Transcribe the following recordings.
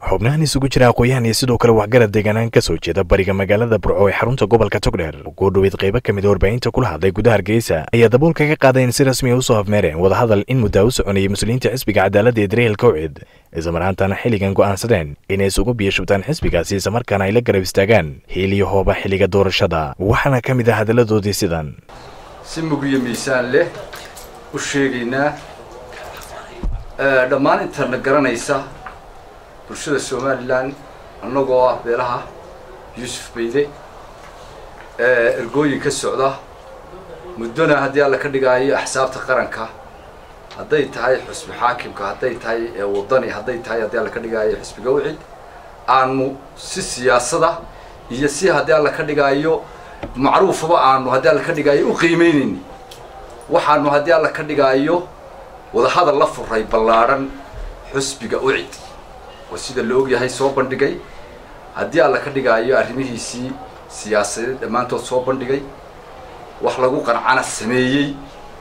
xubnahan isugu jira aqooyahan iyo sidoo kale waxgarad deegaanaan ka soo jeeda bariga magaalada burco ee xarunta gobolka togdheer oo goodhoweyd qaybo ka mid a warbaahinta kula hadlay gudaha hargeysa ayaa daboolka ka qaaday in si rasmi a usoo hafmeereen wadahadal in muddaa u soconayay muslimiinta xisbiga cadaaladda ee dareelka ucid islamarhaantana xilligan go'aansadeen inay isugu biyashubtaan xisbigaasi islamarkaana ay la garab istaagaan hiil iyo hooba xilliga doorashada waxaana ka mid ah hadalladoodii sidan si mugiyo miisaan leh u sheegaynaa dhammaan intana garanaysa bulshada somalilan annagoo ah beelaha yuusuf bayde ergooyin ka socda muddona haddii alla ka dhigaayo axsaabta qaranka hadday tahay xusbi xaakimka hadday tahay wadani hadday tahay haddii alla ka dhigaayo xusbiga wicid aanu si siyaasada iyo si haddii alla ka dhigaayo macruufaba aanu haddii alla ka dhigaayo u qiimeynayni waxaanu haddii alla ka dhigaayo wadahadal la furay ballaadhan xusbiga ucid oo sida la ogyahay soo bandhigay haddii alla ka dhigaayo arrimihiisii siyaasadeed dhammaantood soo bandhigay wax lagu qancana sameeyey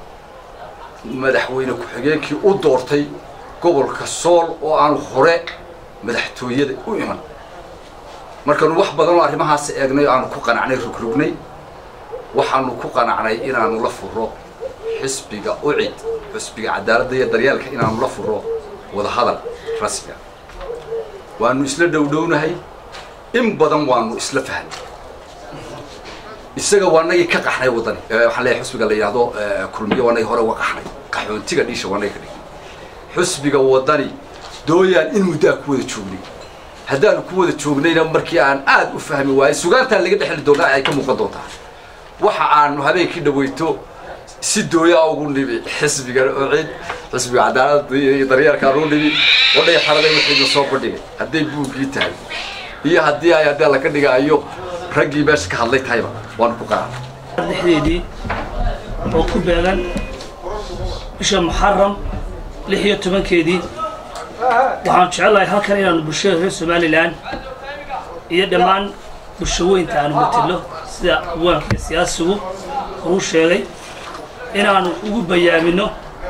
madaxweyne ku-xigeenkii u doortay gobolka sool oo aanu hore madaxtooyada u iman markaanu wax badan oo arrimahaas eegnay o aanu ku qanacnay rugrognay waxaanu ku qanacnay inaanu la furo xisbiga ucid xisbiga cadaaladda iyo daryeelka inaanu la furo wadahadal rasmiga waanu isla dhowdhownahay in badan waanu isla fahnay isaga waanagii ka qaxnay waddani waxaan leeyahay xusbiga la yidhahdo kulmiyo waanagii hore uga qaxnay qaxoontiga dhiisha waanaga ka dhignay xusbiga waddani dooyaan in muddo aan ku wada joognay haddaanu ku wada joognayna markii aan aad u fahmi waayey sugaantaan laga dhexli doonaa ay ka muuqan doontaa waxa aanu habeenkii dhaweyto si dooyaa ugu nibi xisbiga ocid xisbiga cadaaladda iyo daryeelkaan ugu nibi wadhay xaraday wixii la soo bandhigay hadday buuggii tahay iyo haddii ay haddii alla ka dhigaayo raggii meesha ka hadlay tahayba waanu ku qanacnay dhexdeedii oo ku beegan bisha muxaram lix iyo tobankeedii waxaan jecelahay halkan inaanu bulshada reer somalilan iyo dhammaan bulshaweynta aanu matelo sida awaanka siyaasigu uu sheegay inaanu ugu bayaamino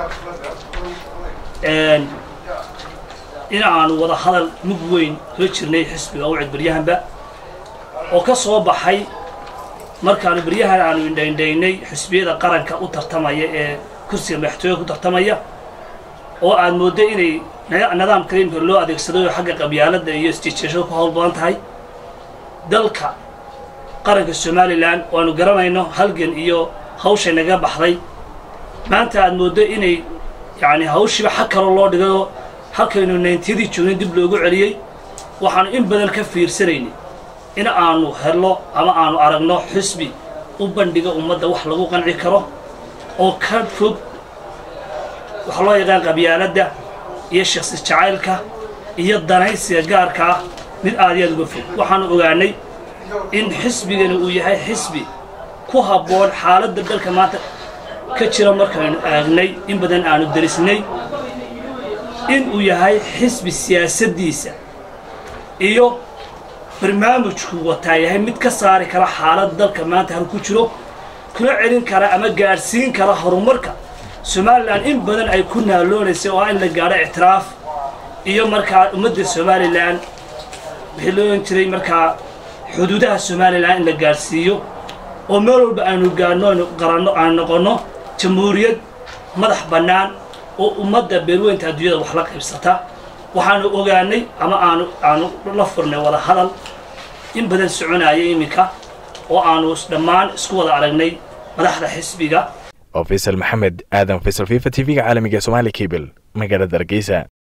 in aanu wada hadal mug weyn kula jirnay xisbiga ucid baryahanba oo ka soo baxay markaanu baryahan aanu indhaindhaynay xisbiyada qaranka u tartamaya ee kursiga madaxtooyada ku tartamaya oo aad mooddo inay nidaamka imka loo adeegsaday oo xagga qabyaaladda iyo isjijeeshada ku hawl badan tahay dalka qaranka somalilan oo aanu garanayno halgan iyo hawshay naga baxday maanta aad mooddo inay yacni hawshiiba xag kaloo loo dhigayoo halkaynu nayntiyadii joognay dib loogu celiyey waxaanu in badan ka fiirsanaynay in aanu helno ama aanu aragno xisbi u bandhiga ummadda wax lagu qanci karo oo ka fog waxaa loo yaqaan qabyaaladda iyo shaksi jacaylka iyo danaysiga gaarka ah mid aad iyo aad uga fog waxaanu ogaanay in xisbigani uu yahay xisbi ku habboon xaaladda dalka maanta ka jira markaynu aagnay in badan aanu darisnay in uu yahay xisbi siyaasaddiisa iyo barnaamijku wataa yahay mid ka saari kara xaaladda dalka maanta hal ku jiro kula celin kara ama gaadhsiin kara horumarka somalilan in badan ay ku naaloonaysay oo ah in la gaadho ictiraaf iyo markaa ummadda somalilan wixii loo ohan jiray markaa xuduudaha somalilan in la gaadhsiiyo oo meel walba aanu gaadhno aynu qaranno aanu noqonno jamhuuriyad madax bannaan oo ummadda beelweynta adduunyada wax la qaybsata waxaanu ogaanay ama aanu aanu la furnay wada hadal in badan soconaya iminka oo aanu dhammaan isku wada aragnay madaxda xisbiga oo faysal maxamed aadan faysal fifa t v-ga caalamiga somaali cable magaalada hargeysa